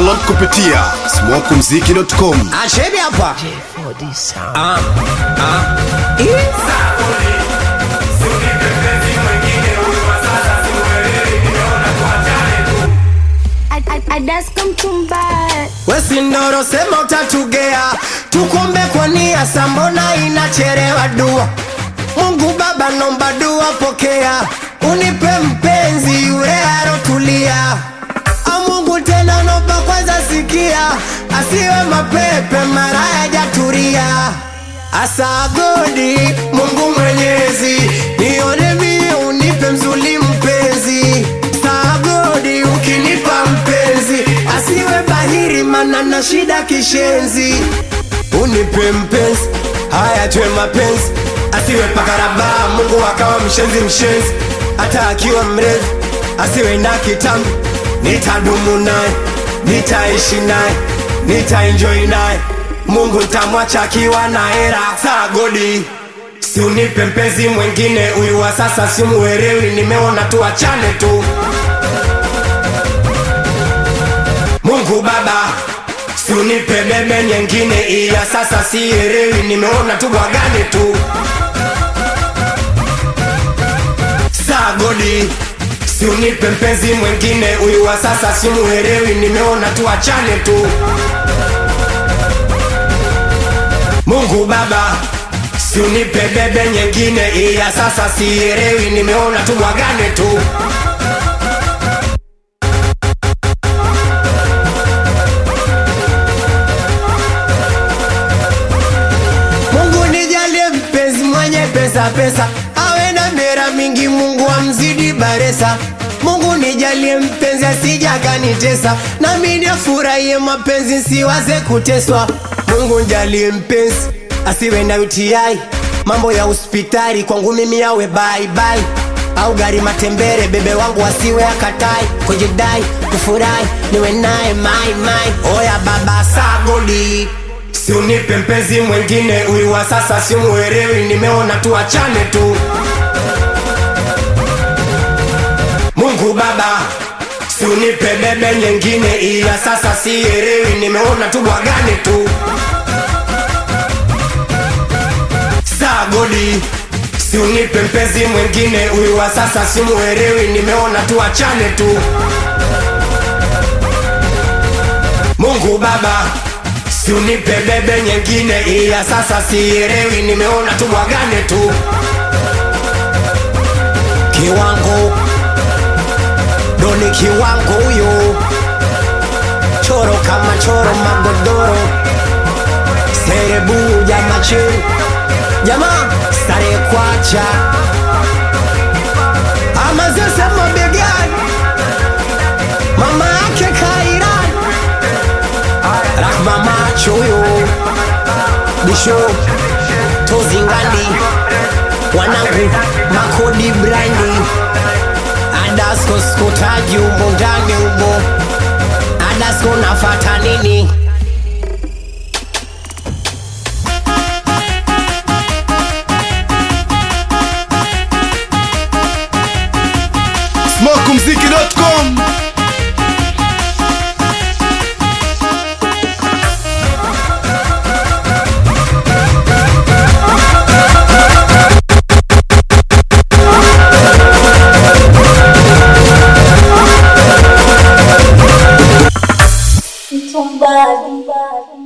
Download kupitia smokumziki.com. Achebi hapa. Ah, ah. Adaska mtumbaya Wesi ndoro sema utatugea, tukombe kwa nia, sambona inacherewa dua. Mungu Baba nomba dua, pokea, unipe mpenzi yule arotulia. A Mungu tena nomba kwanza sikia, asiwe mapepe mara yajaturia. Asagodi Mungu Mwenyezi, nione mie unipe mzuli mpenzi. Sagodi ukinipa mpenzi, asiwe bahiri mana na shida kishenzi. Unipe mpenzi, haya tuwe mapenzi, asiwe pakaraba. Mungu akawa mshenzi mshenzi, hata akiwa mrefu asiwe na kitambi. Nitadumu naye, nitaishi naye, nitaenjoy naye. Mungu ntamwacha akiwa na hera. Sagodi Si unipe mpenzi mwingine, huyu wa sasa simuelewi, nimeona tu achane tu. Mungu Baba, si unipe bebe nyingine, iya sasa sielewi, nimeona tu bwagane tu. Sagodi, si unipe mpenzi mwingine, huyu wa sasa simuelewi, nimeona tu achane tu. Mungu Baba, si unipe bebe nyingine, iya sasa sielewi, nimeona tu bwagane tu. Mungu nijalie mpenzi mwenye pesa pesa, awe na mera mingi, Mungu amzidi baresa. Mungu nijalie mpenzi asijakanitesa, nami nifurahie mapenzi, siwaze kuteswa. Mungu nijalie mpenzi asiwe na UTI, mambo ya hospitali kwangu mimi yawe bye bye au gari matembere, bebe wangu asiwe akatai, kujidai kufurahi, niwe naye mai mai. Oya baba sagodi Si unipe mpenzi mwingine, huyu wa sasa simuelewi, nimeona tu achane tu. Mungu Baba, si unipe bebe nyingine, iya sasa sielewi, nimeona tu bwagane tu. Sagodi, si unipe mpenzi mwingine, huyu wa sasa simuelewi, nimeona tu achane tu. Mungu Baba, si unipe bebe nyingine, iya sasa sielewi, nimeona tu bwagane tu. Kiwango doni kiwango huyo, choro kama choro, magodoro serebu jama chini jamaa sare kwacha ama zese mabegani, mama yake Kairan Rahma macho huyo Bisho Tozingandi Wanangu Makodi Brandi Adasko skutaji umo ndani umo Adasko nafata nini smokumziki.com. mtumbaya